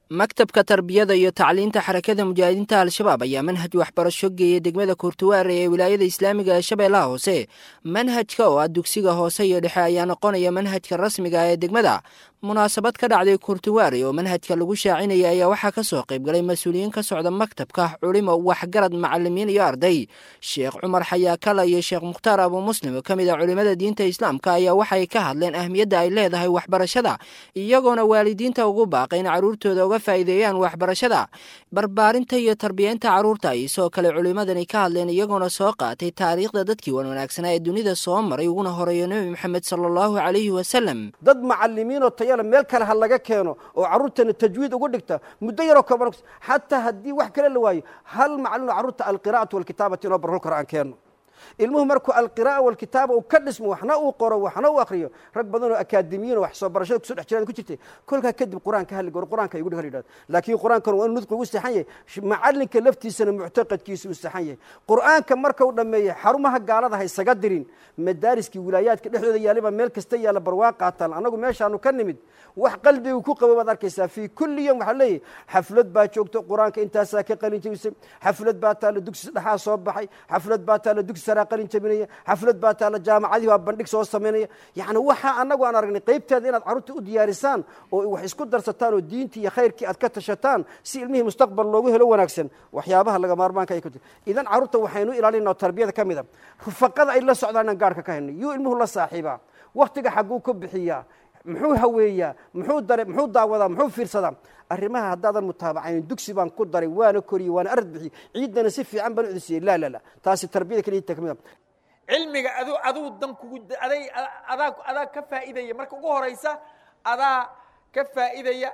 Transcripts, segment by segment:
maktabka tarbiyada iyo tacliinta xarakada mujaahidiinta al-shabaab ayaa manhaj waxbarasho geeyay degmada kurtuwaare ee wilaayada islaamiga ee shabeellaha hoose manhajka oo ah dugsiga hoose iyo dhexe ayaa noqonaya manhajka rasmiga ee degmada munaasabad ka dhacday kurtuwaare oo manhajka lagu shaacinaya ayaa waxaa ka soo qaybgalay mas-uuliyiin ka socda maktabka culimo waxgarad macalimiin iyo arday sheekh cumar xayaakala iyo sheekh mukhtaar abu muslim oo ka mid a culimmada diinta islaamka ayaa waxay ka hadleen ahmiyadda ay leedahay waxbarashada iyagoona waalidiinta ugu baaqay in carruurtooda uga faa'iideeyaan waxbarashada barbaarinta iyo tarbiyeynta carruurta ay sidoo kale culimmadani ka hadleen iyagoona soo qaatay taariikhda dadkii wan wanaagsanaa ee dunida soo maray uguna horeeyo nebi moxamed sala allahu calayhi wasalam dad macalimiinoo tayale meel kale ha laga keeno oo carruurtana tajwiid ugu dhigta muddo yaroo kooban xataa haddii wax kale la waayo hal macalino carruurta alqira'atu walkitaabati inoo barhul karo aan keenno ilmuhu markuu alqira'a walkitaaba uu ka dhismo waxna uu qoro waxna uu akriyo rag badanoo akaademiyiin wax soo barashada kusoo dhex jiraan ku jirtay kolkaa kadib qur-aanka halli goro qur-aanka igu dhehal yidhahdo laakiin qur-aankan waa inu nudqi ugu saxan yahay macalinka laftiisana muctaqadkiisa uu saxan yahay qur-aanka markau dhammeeyey xarumaha gaalada ha isaga dirin madaariskii wilaayaadka dhexdooda yaallibaa meel kasta yaalla barwaa qaataan annagu meeshaanu ka nimid wax qalbigu ku qabo baad arkaysaa fii kulli yom waxaa leeyahy xaflad baa joogto qur-aanka intaasaa ka qalin jebisay xaflad baa taalla dugsi dhexaa soo baxay xaflad baa taalla dugsi saraa qalin jebinaya xaflad baa taalla jaamacadihi waa bandhig soo samaynaya yacni waxaa annagu aan aragnay qaybteeda inaad carruurta u diyaarisaan oo wax isku darsataan oo diintii iyo khayrkii aad ka tashataan si ilmihii mustaqbal loogu helo wanaagsan waxyaabaha laga maarmaanka ay ku jir idan carruurta waxaynu ilaalinaa oo tarbiyada ka mid a rufaqada ay la socdaan aan gaarhka ka haynay yuu ilmuhu la saaxiibaa wakhtiga xagguu ka bixiyaa muxuu haweeyaa muxuu dare muxuu daawadaa muxuu fiirsadaa arrimaha haddaadan mutaabacayn dugsi baan ku daray waana koriyey waana arad bixiyey ciiddana si fiican baan u cudisiyey laa laa la taasi tarbiyada keliya ka mid a cilmiga adu aduu dan kugu aday adaa adaa ka faa'iidaya marka ugu horaysa adaa ka faa'iidaya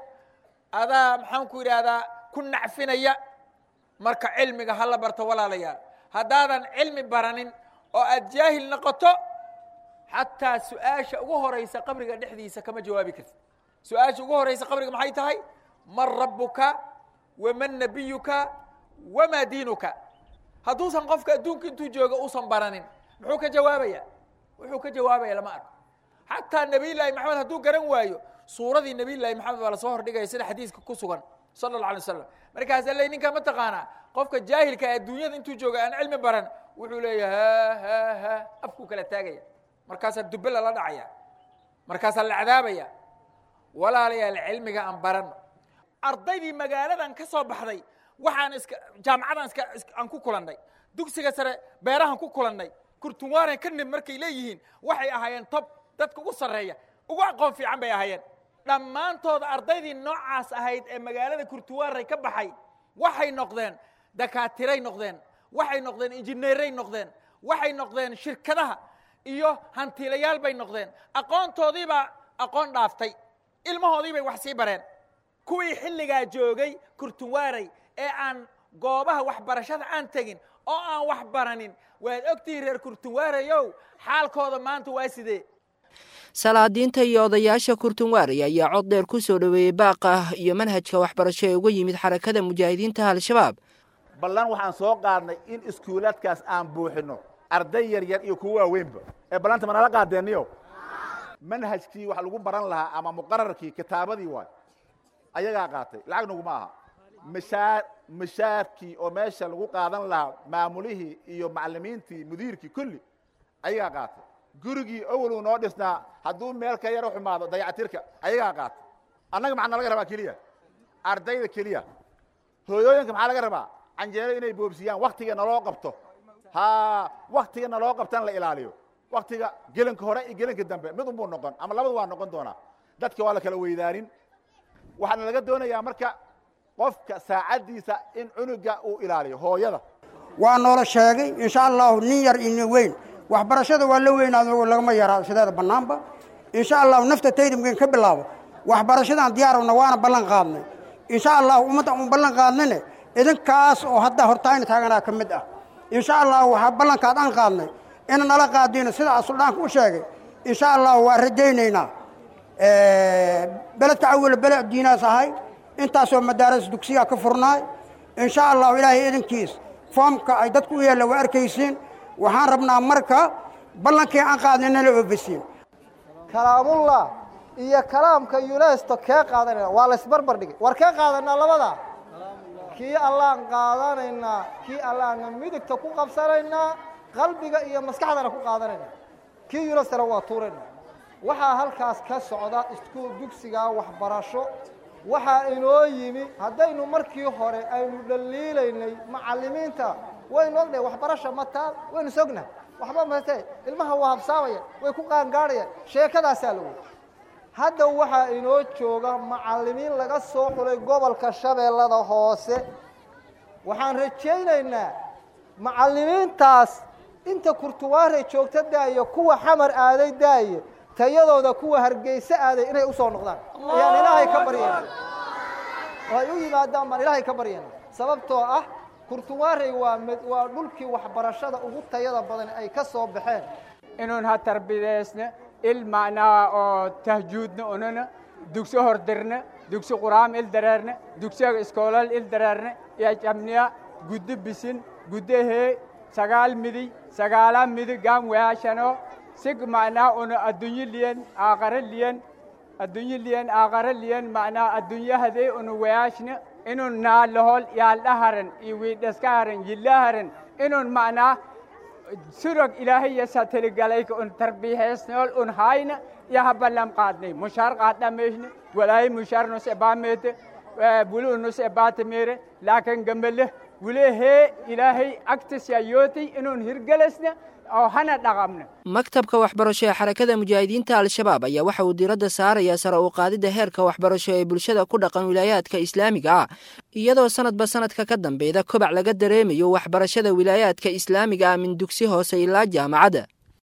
adaa maxaan ku yidhaahdaa ku nacfinaya marka cilmiga hala barto walaalayaal haddaadan cilmi baranin oo aad jaahil noqoto xataa su-aasha ugu horaysa qabriga dhexdiisa kama jawaabi kartid su-aasha ugu horaysa qabriga maxay tahay man rabbuka waman nabiyuka wamaa diinuka hadduusan qofka adduunka intuu jooga uusan baranin muxuu ka jawaabaya wuxuu ka jawaabaya lama arko xataa nabiy llaahi maxamed hadduu garan waayo suuradii nabiy llaahi maxamed baa lasoo hordhigaya sida xadiiska ku sugan sala alla alay waslam markaas alle ninkaa ma taqaanaa qofka jaahilka adduunyada intuu jooga aan cilmi baran wuxuu leeyahay ha ha ha afkuu kala taagaya markaasaa dube lala dhacaya markaasaa la cadaabaya walaalayaal cilmiga aan barano ardaydii magaaladan ka soo baxday waxaan iska jaamacadan iska aan ku kulannay dugsiga sare beerahan ku kulannay kurtunwaaren ka nib markay leeyihiin waxay ahaayeen tob dadka ugu sarreeya ugu aqoon fiican bay ahaayeen dhammaantooda ardaydii noocaas ahayd ee magaalada kurtunwaarey ka baxay waxay noqdeen dakaatiray noqdeen waxay noqdeen injineeray noqdeen waxay noqdeen shirkadaha iyo hantiilayaal bay noqdeen aqoontoodiibaa aqoon dhaaftay ilmahoodii bay wax sii bareen kuwii xilligaa joogay kurtunwaarey ee aan goobaha waxbarashada aan tegin oo aan wax baranin waad ogtihiin reer kurtunwaareyow xaalkooda maanta waa sidee salaadiinta iyo odayaasha kurtunwaarey ayaa cod dheer ku soo dhoweeyey baaqa iyo manhajka waxbarasho ee uga yimid xarakada mujaahidiinta al-shabaab ballan waxaan soo qaadnay in iskuulaadkaas aan buuxinno arday yar yar iyo kuwa waaweynba ee ballanta manala qaadeeniyo manhajkii wax lagu baran lahaa ama muqararkii kitaabadii waay ayagaa qaatay lacag naguma aha mashaar mashaarkii oo meesha lagu qaadan lahaa maamulihii iyo macalimiintii mudiirkii kulli ayagaa qaatay gurigii awaluu noo dhisnaa hadduu meel ka yaro xumaado dayacatirka ayagaa qaatay annaga maxaa nalaga rabaa keliya ardayda keliya hooyooyinka maxaa laga rabaa canjeero inay boobsiyaan waktiga naloo qabto ha waktiga naloo qabtan la ilaaliyo waktiga gelinka hore iyo gelinka dambe mid unbuu noqon ama labadu waa noqon doonaa dadka waa la kala weydaanin waxaana laga doonayaa marka qofka saacaddiisa in cunuga uu ilaaliyo hooyada waa noola sheegay insha allahu nin yar iyo nin weyn waxbarashada waa la weynaad lagama yaraa sideeda bannaanba insha allahu nafta taydamkeen ka bilaabo waxbarashadaan diyaarowna waana ballan qaadnay insha allahu ummadda un ballan qaadnayne idinkaas oo hadda hortaayna taaganaa ka mid ah insha allahu waxaa ballankaad aan qaadnay ina nala qaadiyno sidaa suldhaanka u sheegay insha allahu waa rajaynaynaa beledka awala beled diinaas ahay intaasoo madaaras dugsigaa ka furnaay insha allahu ilaahay idinkiis foomka ay dadku u yeella waa arkaysiin waxaan rabnaa marka ballankii aan qaadnay nala oofisiin kalaamullah iyo kalaamka yunesto kee qaadanayna waa laysbarbar dhigay war kee qaadanaa labada kii allaan qaadanaynaa kii allaana midigta ku qabsanaynaa qalbiga iyo maskaxdana ku qaadanayna kii yunestona waa tuurayna waxaa halkaas ka socda iskuul dugsigaa waxbarasho waxaa inoo yimi haddaynu markii hore aynu dhaliilaynay macallimiinta waynu ognahay waxbarasha mataa waynu sognahay waxba mate ilmaha waa habsaamaya way ku qaangaadhayaan sheekadaasaa lagu hadda waxaa inoo jooga macallimiin laga soo xulay gobolka shabeellada hoose waxaan rajaynaynaa macallimiintaas inta kurtuwaare joogta daayo kuwa xamar aaday daaye tayadooda kuwa hargeyse aaday inay usoo noqdaan ayaan ilaahay ka baryayna oo ay u yimaadaan baan ilaahay ka baryayna sababtoo ah kurtuwaarey waa mid waa dhulkii waxbarashada ugu tayada badan ay ka soo baxeen inuun ha tarbidaysna il macnaa oo tahjuudna unana dugsi hordirna dugsi quraam il dareerna dugsiga iskoolal il dareerna iyo jamniya guddo bisin guddo hee sagaal midiy sagaala midig gaam weashano sig macnaa una addunyo liyen aaqara liyen addunyo liyen aaqara liyen macnaa addunyo hadee una weashna inun naalahol yaaldhaharan iyo wiidhaskaharan yillaharan inun macnaa surog ilaahayasa teligalayka un tarbiixeysnool un hayna iyo haballam qaadnay mushaar qaadhameyshna walaayi mushaar nus ebaameete buli unus ebaatamere laakin gamale wule hee ilaahay agtisya yootay inun hirgelasna oo hana dhaqamna maktabka waxbarasho ee xarakada mujaahidiinta al-shabaab ayaa waxa uu diiradda saarayaa sare u qaadidda heerka waxbarasho ee bulshada ku dhaqan wilaayaadka islaamiga ah iyadoo sanadba sanadka ka dambeeda kobac laga dareemayo waxbarashada wilaayaadka islaamiga ah min dugsi hoose ilaa jaamacadda